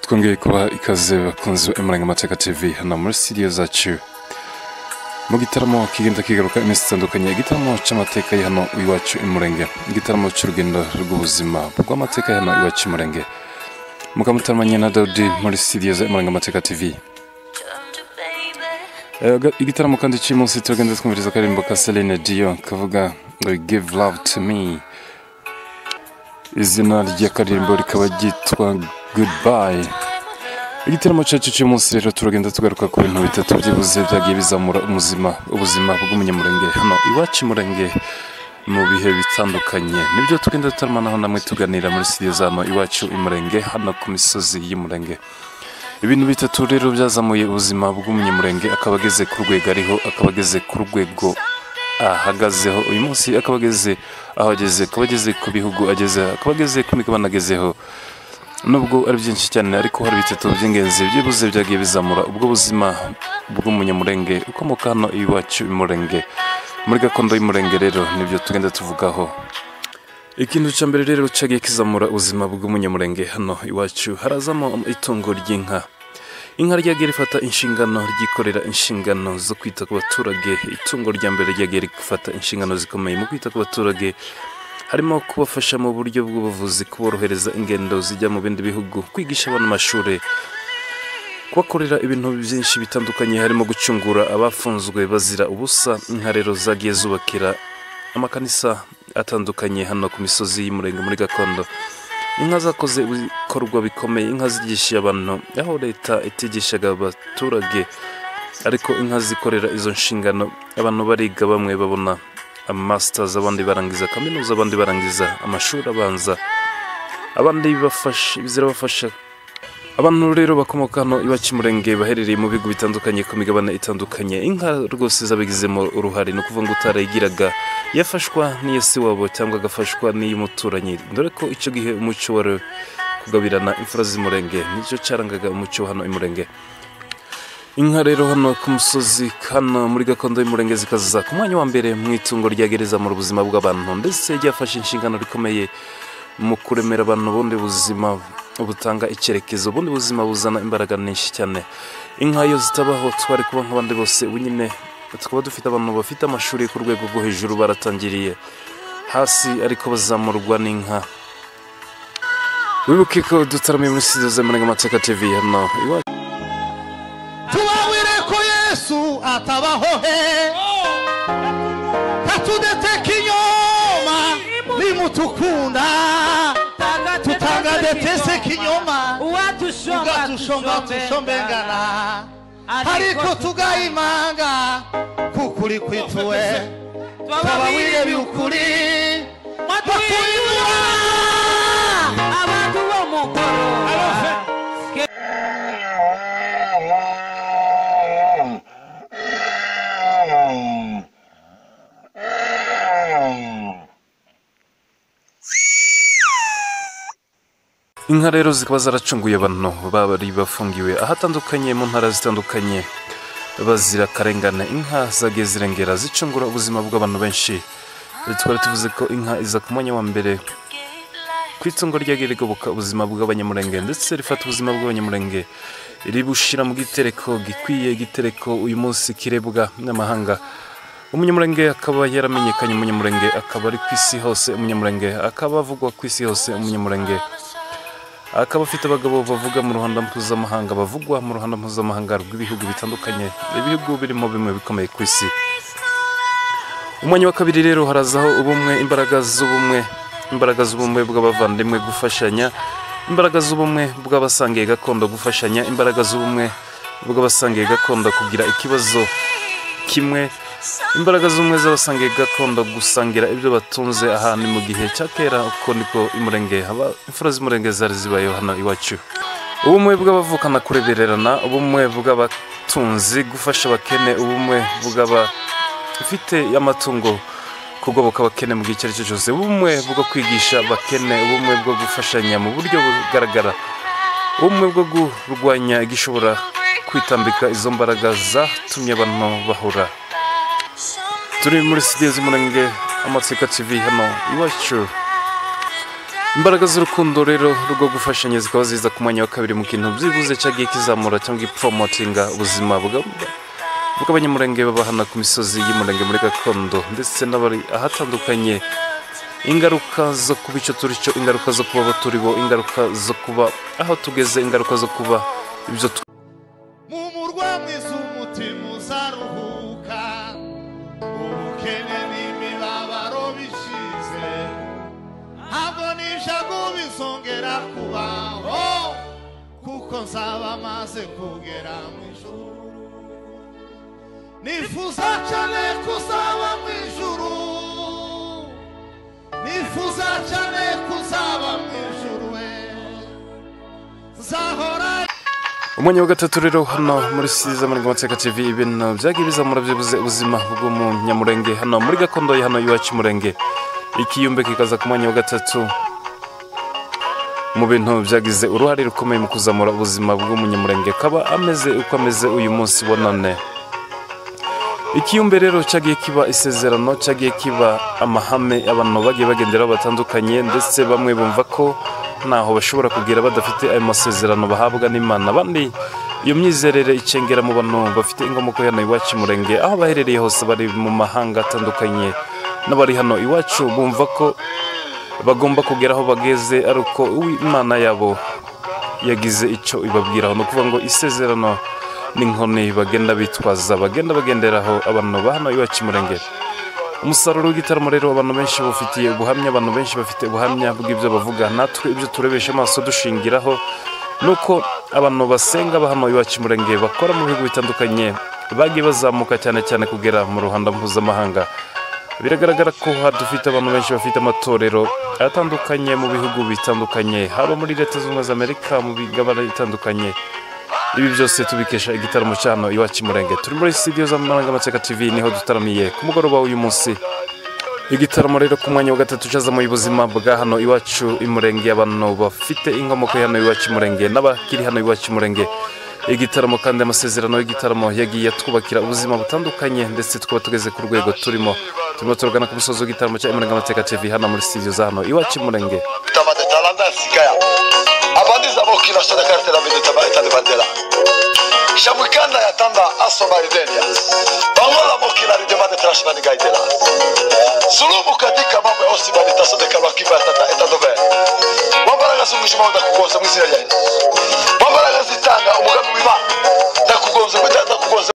twongeye kuba ikaze bakunzi ba amarangamateka tv hano muri studio zacu mu gitaramo kigenda kigaruka iminsi itandukanye igitaramo cy'amateka ya hano iwacu imurenge igitaramo cy'urugendo rw'ubuzima rw'amateka ya hano iwacu imurenge mukamutamanye na dawudi muri studio za amarangamateka tv Eh, ga- igitaramo kandi cy'uyu munsi turagenda twumviriza akaririmbo ka Celine Dion kavuga ngo give love to me izina ry'akaririmbo rikaba ryitwa goodbye igitaramo cyacu cy'uyu munsi rero turagenda tugaruka ku bintu bitatu byibuze byagiye bizamura umuzima ubuzima bw'umunyamurenge hano iwacu murenge mu bihe bitandukanye nibyo tugenda tutaramanaho namwe tuganira muri studio zano iwacu imurenge hano ku misozi y'umurenge ibintu bitatu rero byazamuye ubuzima bw'umunyamurenge akaba ageze ku rwego ariho akaba ageze ku rwego ahagazeho uyu munsi akaba ageze aho ageze akaba ageze ku bihugu ageze akaba ageze ku migabane agezeho nubwo ari byinshi cyane ariko hari bitatu by'ingenzi byibuze byagiye bizamura ubwo buzima bw'umunyamurenge ukomoka hano iwacu imurenge muri gakondo y'umurenge rero nibyo tugenda tuvugaho ikintu cya mbere rero cyagiye kizamura ubuzima bw'umunyamurenge hano iwacu harazamo itungo ry'inka inka ryagiye rifata inshingano ryikorera inshingano zo kwita ku baturage itungo rya mbere ryagiye rifata inshingano zikomeye mu kwita ku baturage harimo kubafasha mu buryo bw'ubuvuzi kuborohereza ingendo zijya mu bindi bihugu kwigisha abana amashuri kubakorera ibintu byinshi bitandukanye harimo gucungura abafunzwe bazira ubusa inka rero zagiye zubakira amakanisa atandukanye hano ku misozi y'umurenge muri gakondo inka zakoze ibikorwa bikomeye inka zigisha abantu aho leta itigishaga abaturage ariko inka zikorera izo nshingano abantu bariga bamwe babona amasitazi abandi barangiza kaminuza abandi barangiza amashuri abanza abandi bafasha- zirabafasha abantu rero bakomoka hano iwacu murenge baherereye mu bihugu bitandukanye ku migabane itandukanye inka rwose zabigizemo uruhare ni ukuvuga ngo utarayigiraga yafashwa n'iyo si wabo cyangwa agafashwa n'iy'umuturanyi dore ko icyo gihe umuco wari kugabirana imfura z'umurenge nicyo cyarangaga umuco wa hano imurenge inka rero hano ku musozi hano muri gakondo y'umurenge zikaza ku mwanya wa mbere mu itungo rya gereza mu buzima bw'abantu ndetse ryafashe inshingano rikomeye mu kuremera abantu ubundi buzima butanga icyerekezo ubundi buzima buzana imbaraga nyinshi cyane inka iyo zitabaho twari kuba nk'abandi bose ubu nyine tukaba dufite abantu bafite amashuri ku rwego rwo hejuru baratangiriye hasi ariko bazamurwa n'inka wibuke ko dutaramiye muri studio z'amarenga amateka tv hano iwacu tubabwire ko yesu atabaho he katudeteka inyoma nimutukunda tutangadetese kinyoma tugatushombatushomba tushomengana ariko tugayimanga kukuri kwituwe twababwire byukuri batuyura abantu bo mu ngoro inka rero zikaba zaracunguye abantu babari bafungiwe ahatandukanye mu ntara zitandukanye bazira karengane inka zagiye zirengera zicungura ubuzima bw'abantu benshi twari tuvuze ko inka iza ku mwanya wa mbere ku itungo ryagiye rigoboka ubuzima bw'abanyamurenge ndetse rifata ubuzima bw'abanyamurenge ribushyira mu gitereko gikwiye igitereko uyu munsi kirebwa n'amahanga umunyamurenge akaba yaramenyekanye umunyamurenge akaba ari ku isi hose umunyamurenge akaba avugwa ku isi hose umunyamurenge akaba afite abagabo bavuga mu ruhando mpuzamahanga bavugwa mu ruhando mpuzamahanga rw'ibihugu bitandukanye ibihugu birimo bimwe bikomeye ku isi umwanya wa kabiri rero harazaho ubumwe imbaraga z'ubumwe imbaraga z'ubumwe bw'abavandimwe gufashanya imbaraga z'ubumwe bw'abasangiye gakondo gufashanya imbaraga z'ubumwe bw'abasangiye gakondo kugira ikibazo kimwe imbaraga z'ubumwe z'abasangiye gakondo gusangira ibyo batunze aha ni mu gihe cya kera uko niko imurenge haba imfura z'umurenge zari zibayeho hano iwacu ubumwe bw'abavukana kurebererana ubumwe bw'abatunzi gufasha abakene ubumwe bw'aba ufite amatungo kugoboka abakene mu gihe icyo ari cyo cyose ubumwe bwo kwigisha abakene ubumwe bwo gufashanya mu buryo bugaragara ubumwe bwo kurwanya igishobora kwitambika izo mbaraga zatumye abantu bahura turi muri studio z'umurenge amateka tv hano iwacu imbaraga z'urukundo rero rwo gufashanya zikaba ziza ku mwanya wa kabiri mu kintu byibuze cyagiye kizamura cyangwa ipromotinga ubuzima bwa- bw'abanyamurenge babahana ku misozi y'umurenge muri gakondo ndetse n'abari ahatandukanye ingaruka zo kuba icyo turi cyo ingaruka zo kuba abo turi bo ingaruka zo kuba aho tugeze ingaruka zo kuba ibyo tw- mu murwa mwiza umutima uzaruhuka ubukene n'imibabaro bishize ntabwo n'ishagu bizongera kubaho kuko nzaba maze kugera mu ijuru nifuza cyane kuzaba mu ijuru nifuza cyane kuzaba mu ijuru we nzahora umwanya wa gatatu rero hano muri siza muri Gamateka TV ibintu byagiye bizamura byibuze ubuzima bw'umunyamurenge hano muri gakondo ya hano iwacu umurenge ikiyumbe kikaza ku mwanya wa gatatu mu bintu byagize uruhare rukomeye mu kuzamura ubuzima bw'umunyamurenge akaba ameze uko ameze uyu munsi wa none ikiyumbe rero cyagiye kiba isezerano cyagiye kiba amahame abantu bagiye bagenderaho batandukanye ndetse bamwe bumva ko ntaho bashobora kugira badafite ayo masezerano bahabwa n'imana abandi iyo myizerere icengera mu bantu bafite inkomoko hano iwacu i murenge aho baherereye hose bari mu mahanga atandukanye n'abari hano iwacu bumva ko bagomba kugera aho bageze ari uko imana yabo yagize icyo ibabwiraho ni ukuvuga ngo isezerano n'inkoni bagenda bitwaza bagenda bagenderaho abantu ba hano iwacu i murenge umusaruro w'igitaramo rero abantu benshi bufitiye ubuhamya abantu benshi bafite ubuhamya bw'ibyo bavuga natwe ibyo turebesha amaso dushingiraho ni uko abantu basenga ba hano iwacu i murenge bakora mu bihugu bitandukanye bagiye bazamuka cyane cyane kugera mu ruhando mpuzamahanga biragaragara ko ha- dufite abantu benshi bafite amatorero atandukanye mu bihugu bitandukanye haba muri leta z'ubumwe za amerika mu migabane itandukanye ibi byose tubikesha igitaramo cya hano iwacu i murenge turi muri studio za marangamateka tv niho dutaramiye ku mugoroba w'uyu munsi igitaramo rero ku mwanya wa gatatu cyazamuye ubuzima bwa hano iwacu i murenge abantu bafite inkomoko ya hano iwacu i murenge n'abakiri hano iwacu i murenge igitaramo kandi amasezerano y'igitaramo yagiye atwubakira ubuzima butandukanye ndetse tukaba tugeze ku rwego turimo turimo turagana ku musozi w'igitaramo cya marangamateka tv hano muri studio za hano iwacu i murenge tabanda talanda sikaya abandi zabo kila sada kartela bende tabaita de bandela shamukanda ya tanda aso maridenia pamola mokila ridemande trashmani gaidela sulubu katika mambo ya osi bali tasode kalwa kiba ya tata eta dobe wambaraga sungishima wanda kugonza mwizira yenu wambaraga zitanga umugambi wima ndakugonza mwita ndakugonza